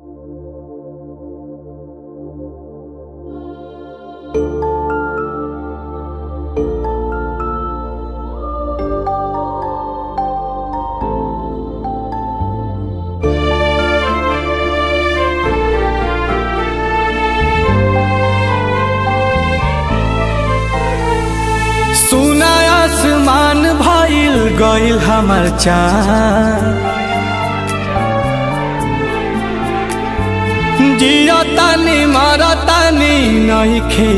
सुना आसमान भइल गइल हमर चाँद जियो तानी मर तानी नइखे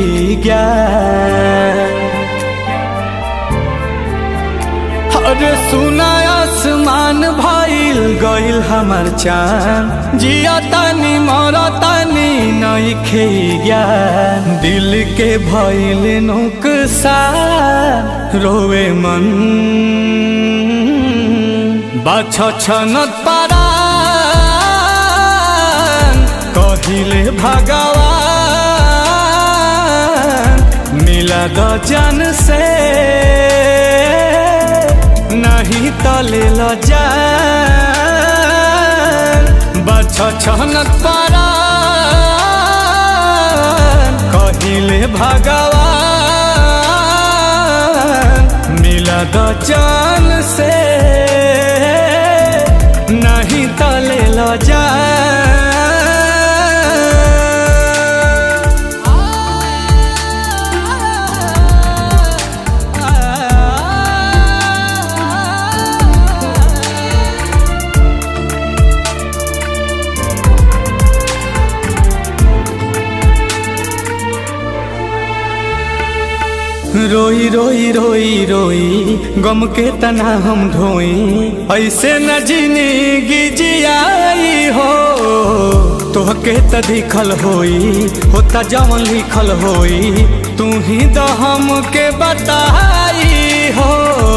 अरे सुना आसमान भइल गइल हमर चाँद जियो तानी मर तानी नइखे दिल के भइल नुकसान रोवे मन बाछ छनत पारान कहिले भगवान मिला द जन से नहीं तले ल जान बाछ छनत पारान कहिले भगवान मिला द जान से नहीं तले ल जा रोई रोई रोई रोई गम के तना हम ढोई ऐसे न जिंदगी जियाई हो तोहके त दिखल होई होता जवन लिखल होई तू ही द हम के बताई हो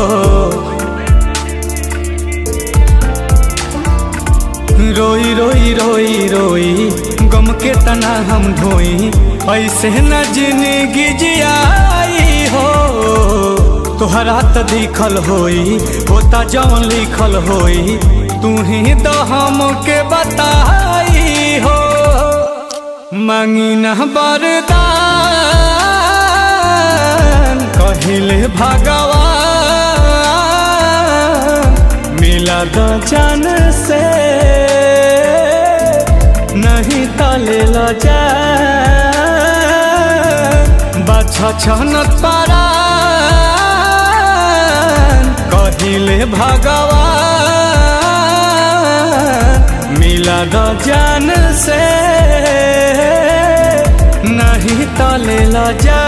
रोई रोई रोई रोई गम के तना हम ढोई ऐसे न जिंदगी जियाई हो तोहरा त दिखल होई होता जवन लिखल होई तू ही तो हम के बताई हो मांगी न बरदान कहिले भगवान मिला द जान से नहीं तले ल जा बाछ छनत पारान कहिले भगवान मिला द जान से नहीं तले ल जा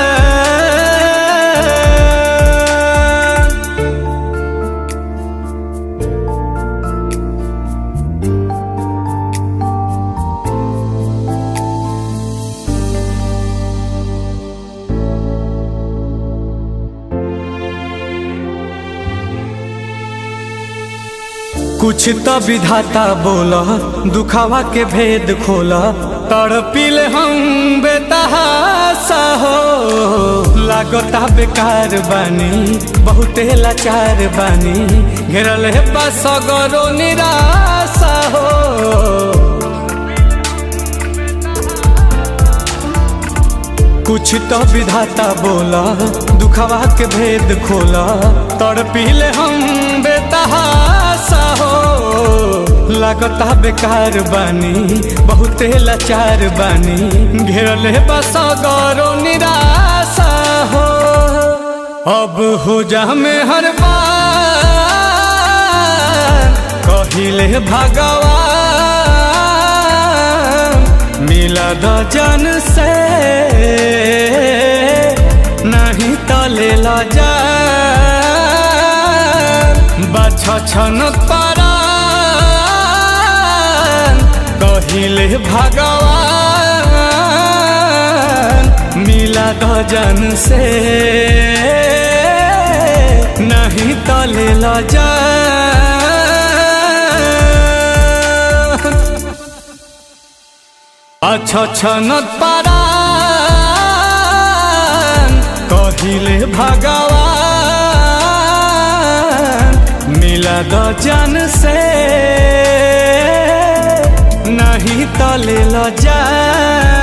कुछ तो विधाता बोला दुखावा के भेद खोला तड़पिले हम बेतहासा हो लागता बेकार बानी बहुते लाचार बानी घेरल है बस गरो निराशा हो कुछ तो विधाता बोला दुखवा के भेद खोला तड़पिले हम बेतहासा हो लागता बेकार बानी बहुते लाचार बानी घेरल बस गौरो निराशा हो अब हो जा में हर बार कहिले भगवान मिला द जन से नहीं तले ल जा बाछ छनत पारान कहिले भगवान मिला द जन से नहीं तले ल जा अच्छा छनत पारान कहिले भगवान मिला द जन से नहीं ले लो जान